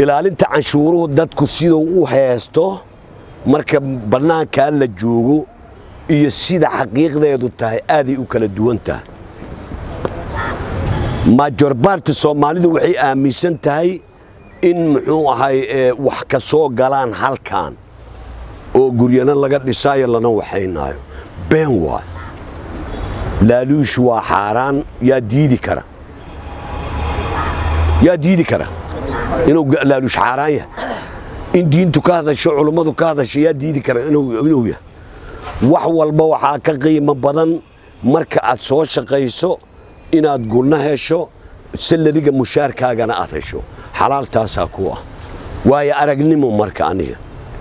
ilaalinta canshuuruhu dadku siduu u heesto marka bannaankaa la joogo iyo sida xaqiiqdeedu tahay aaday u kala duwan tahay majorbaarti soomaalidu waxay aaminsan tahay in muxuu ahay wax ka soo galaan halkan oo guryana laga dhisaayo lana waxaynaayo been waay laaluush waa xaaraan yaa diidi kara yaa diidi kara inuu laaluush xaaraan yahay in diintu ka hadasho culummadu ka hadasho yaa diidi kara inuu yahay wax walba waxaa ka qiimo badan marka aad soo shaqayso inaad gulna hesho salariga mushaarkaagana aad hesho xalaaltaasaa ku ah waayo aragnimo marka aniga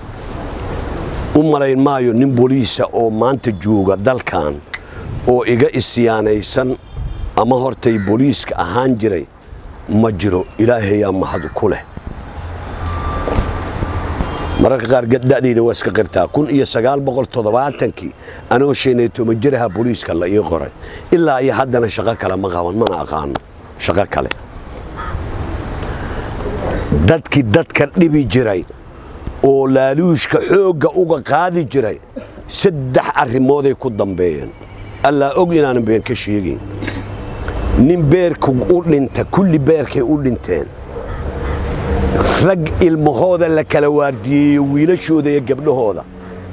u malayn maayo nin boliisa oo maanta jooga dalkan oo iga isyaanaysan ama hortay boliiska ahaan jiray ma jiro ilaahayaa mahad ku leh mararka qaar da'dayda waa iska qirtaa kun iyo sagaal boqol toddobaatankii anoo shan iyo toban jiraha boliiska la ii qoray ilaa iyo haddana shaqo kale ma qaban mana aqaano shaqo kale dadkii dadka dhibi jiray oo laaluushka xoogga uga qaadi jiray saddex arrimooday ku dambeeyeen allaa og inaanan been ka sheegayn nin beerku u dhinta kulli beerkay u dhinteen rag ilmahooda la kala waardiyeeyo wiilashooda iyo gabdhahooda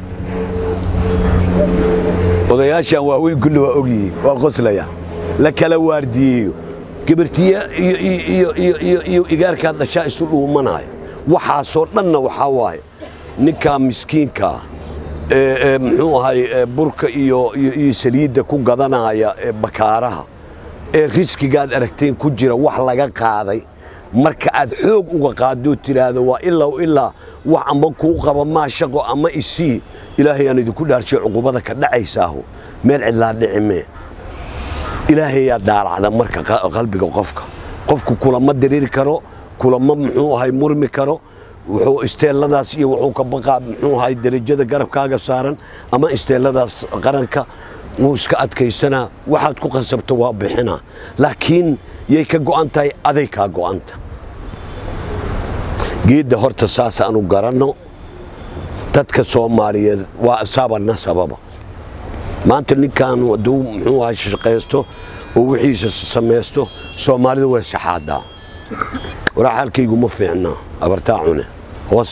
odayaashan waaweyn kulli waa ogyihiin waa qoslaya la kala waardiyeeyo gabartiya iyo igaarkaa dhashaa isu dhuumanaya waxaasoo dhanna waxaa waaye ninkaa miskiinkaa muxuu ahay burka iyo saliidda ku gadanaya bakaaraha ee riskigaad aragteen ku jira wax laga qaaday marka aad xoog uga qaadoo tiraahdo waa ilaa ilaa wax amba kuu qaba maa shaqo ama isii ilaahay aan idinku dhaarshay cuqubada ka dhacaysaahu meel cidlaa dhicimee ilaahayaa daalacda marka qalbiga qofka qofku kulama diriiri karo kulama muxuu ahay murmi karo wuxuu isteelladaas iyo wuxuu ka baqaa muxuu ahay derajada garabkaaga saaran ama isteelladaas qaranka wuu iska adkaysanaa waxaad ku qasabto waa bixinaa laakiin yay ka go'an tahay aday kaa go'anta geedda horta saas aanu garanno dadka soomaaliyeed waa saabana sababa maanta ninkan hadduu muxuu ahay shaqaysto oo wixiisa samaysto soomaalidu way saxaadaa waraa xaalkaygu ma fiicna abartaa cune hoos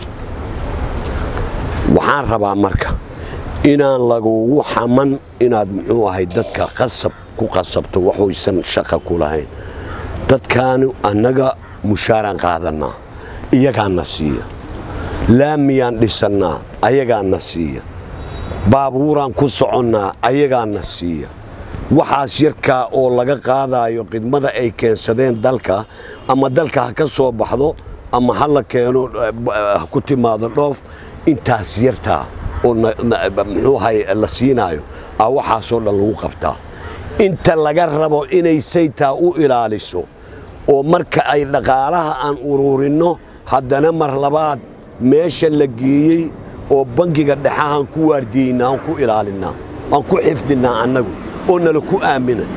waxaan rabaa marka inaan lagugu xaman inaad muxuu ahay dadka qasab ku qasabto waxuysan shaqa ku lahayn dadkaani annaga mushaaraan qaadannaa iyagaana siiya laamiyaan dhisannaa ayagaana siiya baabuuraan ku soconnaa ayagaana siiya waxaas yarkaa oo laga qaadaayo khidmada ay keensadeen dalka ama dalka ha ka soo baxdo ama ha la keeno ha ku timaado dhoof intaas yartaa oo muxuu ahay la siinaayo a waxaasoo dhan lagu qabtaa inta laga rabo inay saytaa u ilaaliso oo marka ay dhaqaalaha aan ururinno haddana mar labaad meesha la geeyey oo bangiga dhexahaan ku waardiyeynaa aan ku ilaalinnaa aan ku xifdinnaa annagu oo nala ku aamina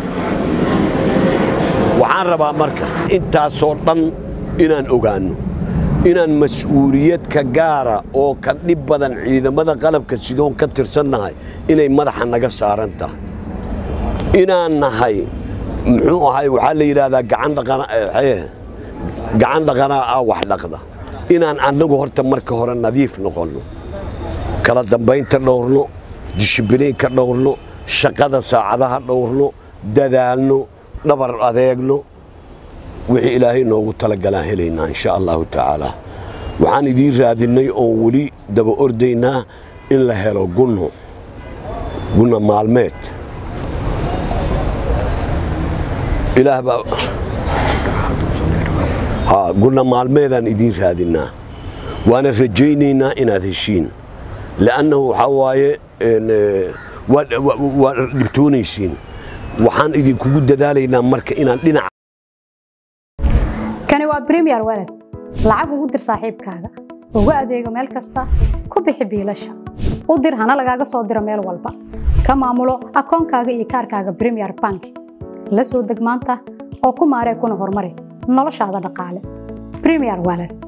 waxaan rabaa marka intaasoo dhan inaan ogaanno inaan mas-uuliyadka gaara oo ka dhib badan ciidamada qalabka sidoon ka tirsannahay inay madaxa naga saaran tahay inaan nahay muxuu ahay waxaa la yidhaahdaa gacan dhaqanaa ah wax dhaqda inaan annagu horta marka hore nadiif noqonno kala dambaynta dhowrno dishibiliinka dhowrno shaqada saacadaha dhowrno dadaalno dhabar adeegno wixii ilaahay noogu talagalaan helaynaa insha allahu tacaala waxaan idiin raadinnay oon weli daba ordaynaa in la helo gunno gunno maalmeed ilaah baa ha gunno maalmeedaan idiin raadinnaa waana rajaynaynaa inaad heshiin li'annahu waxaa waaye waa dhibtoonaysiin waxaan idinkugu dadaalaynaa marka inaan dhinaca kani waa bremiyer walad lacag ugu dir saaxiibkaaga ugu adeego meel kasta ku bixi biilasha u dir hana lagaaga soo diro meel walba ka maamulo akoonkaaga iyo kaarkaaga bremiyer bank la soo deg maanta oo ku maaree kuna horumari noloshaada dhaqaale bremiyer walad